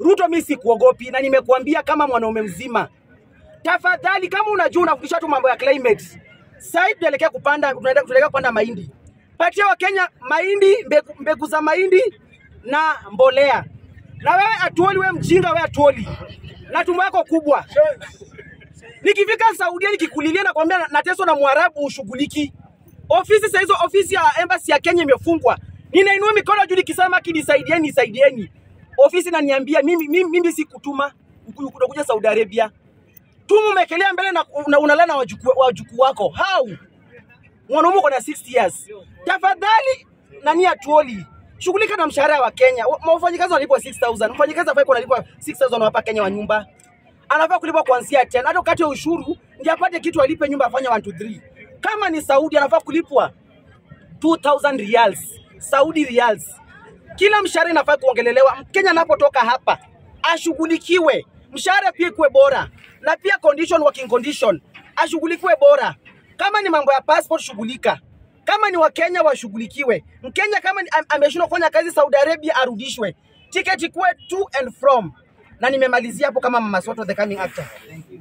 Ruto, mimi sikuogopi na nimekuambia kama mwanaume mzima, tafadhali, kama unajua unafundisha tu mambo ya climate, sasa tunaelekea kupanda, tunaenda- tunaelekea kupanda mahindi, patia Wakenya mahindi, mbegu, mbegu za mahindi na mbolea. Na wewe atuoli, wewe mjinga, wewe atuoli na tumbo yako kubwa. Nikifika Saudia nikikulilia na kwambia nateswa na Mwarabu ushughuliki. Ofisi sasa hizo ofisi ya embassy ya Kenya imefungwa. Ninainua mikono juu nikisema kinisaidieni, nisaidieni. Ofisi naniambia mimi mimi, mimi sikutuma unakuja Saudi Arabia. Tumu umekelea mbele na una- unalala na wajukuu wajukuu wako. How? Mwanaume uko na 60 years. Tafadhali nani atuoli? Shughulika na mshahara wa Kenya. Wa- Wafanyikazi wanalipwa 6000. Mfanyikazi afai kunalipwa 6000 hapa Kenya wa nyumba. Anafaa kulipwa kuanzia 10. Hata wakati wa ushuru ndiye apate kitu alipe nyumba afanye 1 2 3. Kama ni Saudi anafaa kulipwa 2000 riyals. Saudi riyals. Kila mshahara inafaa kuongelelewa. Mkenya anapotoka hapa ashughulikiwe, mshahara pia ikuwe bora, na pia condition, working condition ashughulikiwe bora. Kama ni mambo ya passport, shughulika. Kama ni Wakenya washughulikiwe. Mkenya kama ni- am- ameshindwa kufanya kazi Saudi Arabia arudishwe, tiketi ikuwe to and from. Na nimemalizia hapo kama Mama Soto the coming actor.